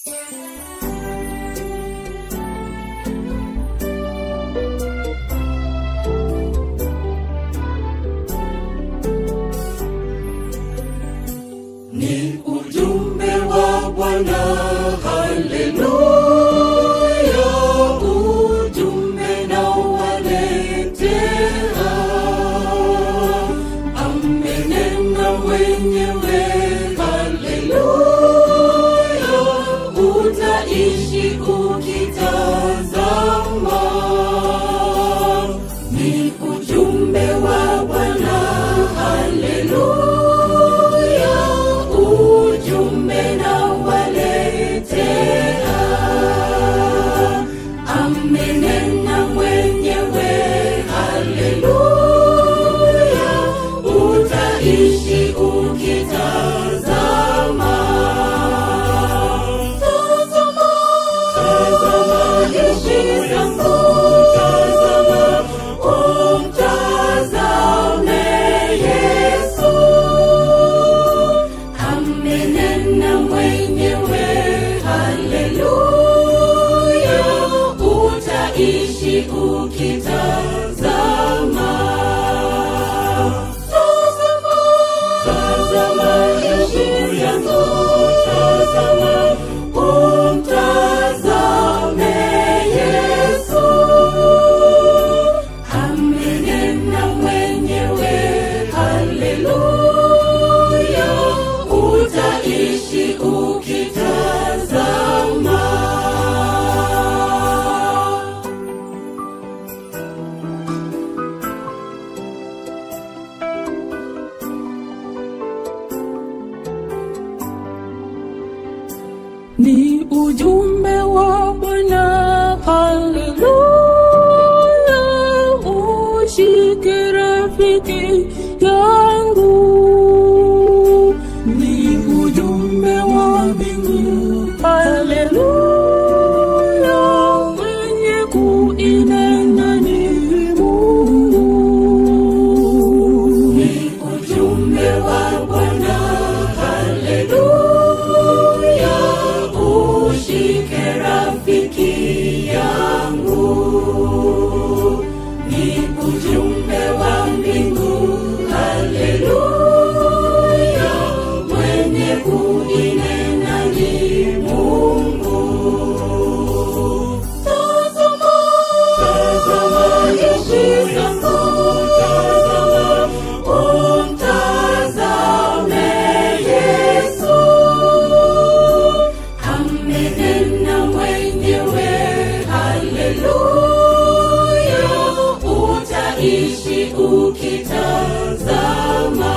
Ni ujumbe wa Bwana, haleluya, ujumbe na waletea. Amenena mwenyewe, haleluya, utaishi ukitazama. Ni ujumbe wa Bwana, haleluya, ujumbe na waletea. Amenena mwenyewe, haleluya, utaishi ukitazama. Tazama, tazama jeshi zangu, tazama, umtazame Yesu. Amenena mwenyewe, haleluya, utaishi ukitazama. Tazama, tazama Yesu yangu, tazama, umtazame Yesu. Amenena mwenyewe, haleluya, utaishi ukitazama. ni ujumbe wa Bwana, haleluya, ushike rafiki yangu, ni ujumbe wa mbingu, haleluya, mwenye kuinena ni Mungu. Ni ujumbe wa Bwana, haleluya, ushike rafiki yangu. Ni ujumbe wa mbingu, haleluya, mwenye kuinena ni Mungu. Tazama, tazama jeshi zangu, tazama, umtazame Yesu. Amenena mwenyewe, haleluya, utaishi ukitazama.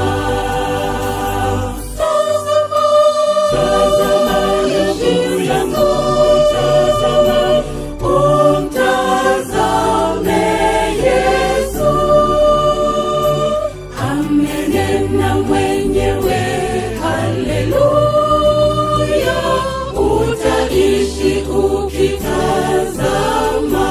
Tazama, tazama Yesu yangu, tazama, umtazame Yesu. Amenena mwenyewe, haleluya, utaishi ukitazama.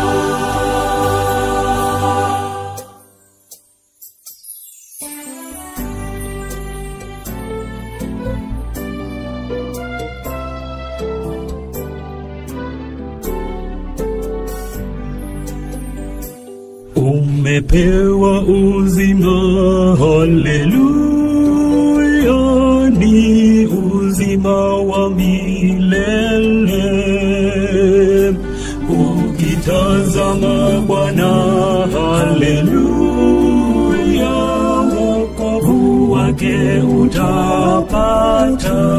Umepewa uzima, haleluya, ni uzima wa milele. Ukitazama Bwana, haleluya, wokovu wake utapata.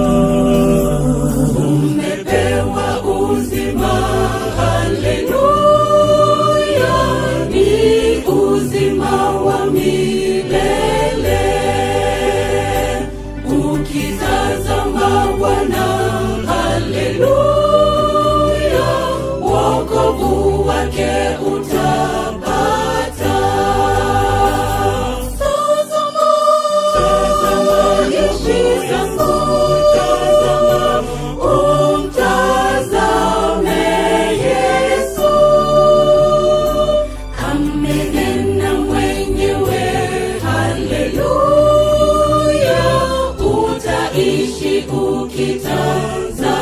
Umepewa uzima, haleluya, ni uzima wa milele. Ukitazama Bwana, haleluya, wokovu wake utapata. Tazama, tazama jeshi zangu, tazama, umtazame Yesu. Amenena mwenyewe, haleluya, utaishi ukitazama.